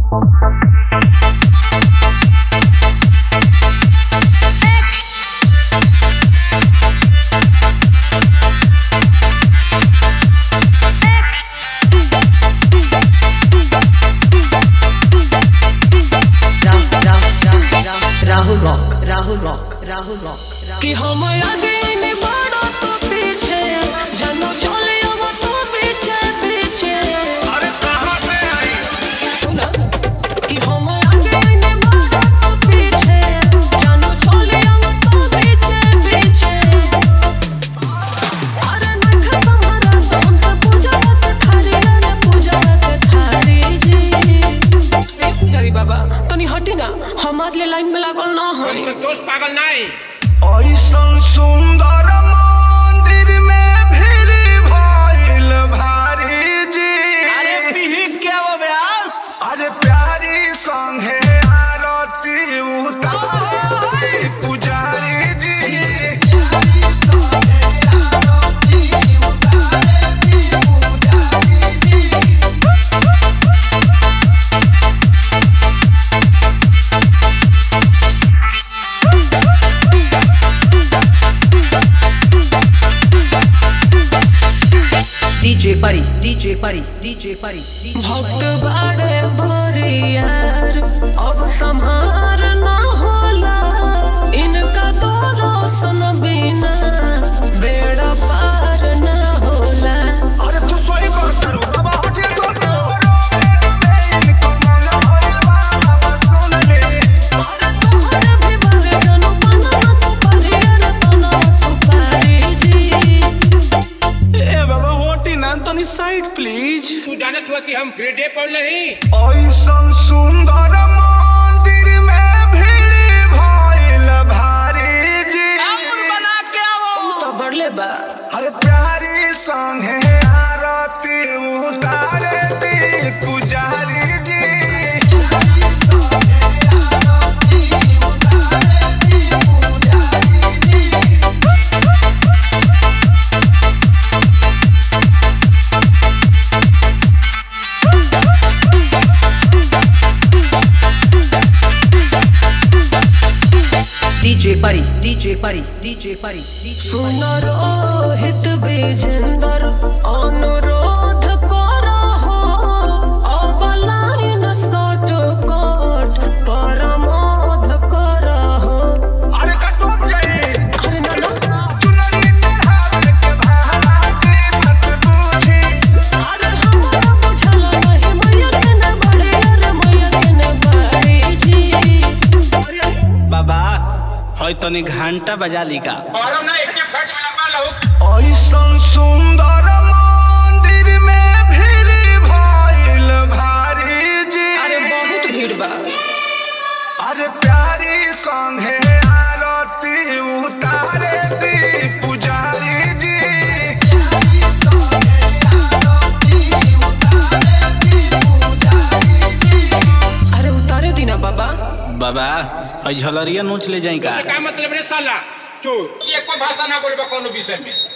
Rahul Rock, Rahul Rock, Rahul Rock. कि हम आगे नहीं बढ़ो तो पीछे जानो चले अब तो पीछे पीछे अरे कहाँ से आई सुना कि हम आगे नहीं बढ़ो तो पीछे जानो चले अब तो पीछे पीछे अरे नख तुम्हारा तो हमसे पूजा मत थारी अरे पूजा मत थारी जी सॉरी बाबा तनी हटी ना हमार ले लाइन में लागल ना हई संतोष पागल नहीं ऐसन सुंदर मंदिर में भीड़ भइल भारी जी अरे पीही क्या वो व्यास अरे प्यारी संगे आरती उतारी पुजारी जी DJ Pari, DJ Pari, DJ Pari, DJ भक्त बाड़े बरियार अब संहार ना होला इनका तो रोशन बिना बेड़ा पार ना होला अरे तू सोई कर करू बाबा हटे तो इनको मन होइल बाबा सुन ले तोहरे भी बारे जनु पना सुपारी अरे तना सुपारी जी ए बाबा होटी ना तनी साइड प्लीज तू जाने हुआ कि हम ग्रेड ए पढ़ नहीं ऐसन सुंदर मंदिर में भीड़ भइल भारी जी बना के आओ तो बढ़ले बा हर प्यारी संगे आरती उतारे दी पुजारी जी DJ Pari, DJ Pari, DJ Pari, DJ सुन रोहित विजेंदर अनुरोध करो हो अब लाइन शॉर्ट कट परमोध करो हो अरे कटुक जाई अरे ना ना चुनरी चढ़ावे के भाजी मत बूझी अरे हमरा बुझल नहीं मैया के न बड़े अरे मैया के न बड़ी जी बाबा हय तनी घंटा बजा ली का और ना एक फट में लंबा लो ऐसन सुंदर मंदिर में भीड़ भइल भारी जी अरे बहुत भीड़ बा अरे प्यारी संगे आरती उतारे दी पुजारी जी अरे उतारे दीना बाबा बाबा हय झलरिया नोच ले जाई का क्या मतलब रे साला चोर ये कोई भाषा ना बोलबा कोनो विषय में